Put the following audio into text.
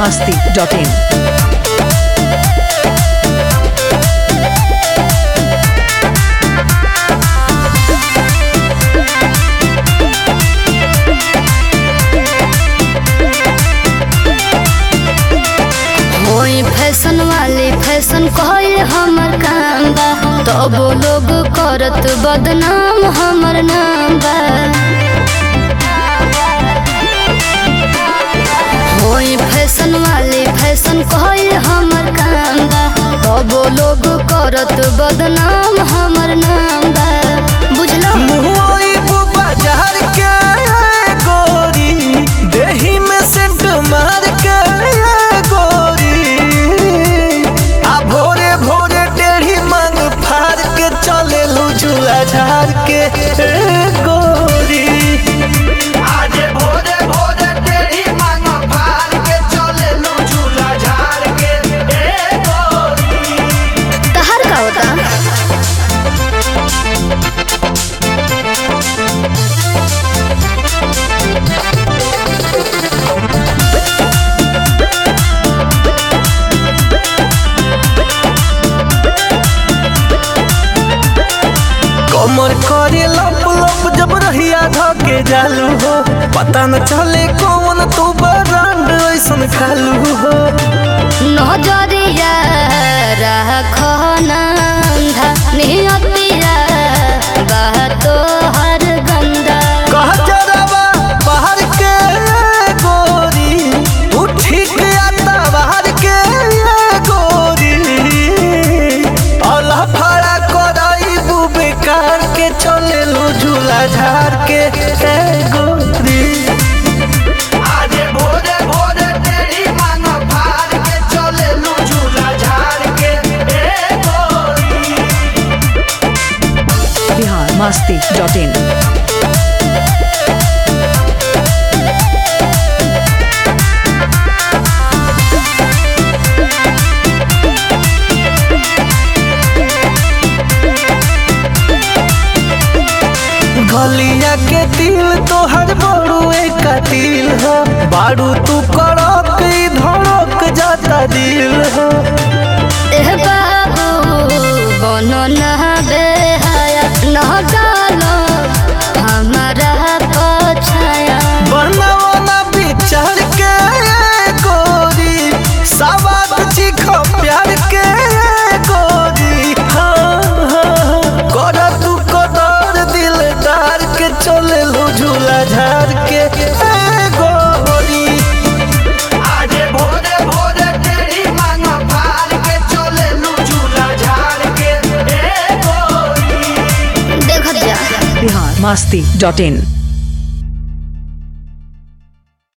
masti.in. होई fashion वाली fashion कहल हमर काम बा तब लोग करत बदनाम हमर नाम बा होई फैशन वाली फैशन कहल हमर काम बा तब लोग करत बदनाम हमर नाम बा बुझलो मुहई बाजार के गोरी देही में सेंट मार के गोरी आ भोरे भोरे टेढ़ी मांग फाड़ के चले झूला झाड़ के गोरी आजे भोरे भोरे टेढ़ी मांग फाड़ के चले झूला झाड़ के गोरी तहर का होता कमर करे लप लप जब रहिया धके जालू हो पता न चले कौन तू ब्रांड ऐसन खालू हो नजरिया राखो नंधा नियतिया बातो हर गंदा कह जरावा बाहर के गोरी तू ठीक आता बाहर के गोरी अल्लाह फड़ा कराई बू बेकार के चले लो झूला झाड़ के ए गोरी आजे भोरे भोरे तेरी मांग फाड़ के चले लू झूला झाड़ के ए गोरी Bihar masti.in. गलिया के दिल तोहर बड़ू एक दिल हो बारू तू कड़क ई धड़क जाता दिल हो एह बाबू बनो न बेहाया न डालो हमारा पछाया बनाओ ना विचार के गोरी सवाद चिखो प्यार के गोरी हाँ हाँ कर तू कदर दिलदार के चले लो झूला झाड़ के ए गोरी आजे भोरे भोरे तेरी मांग फाड़ के चले लू झूला झाड़ के ए गोरी देखत जा Bihar masti.in.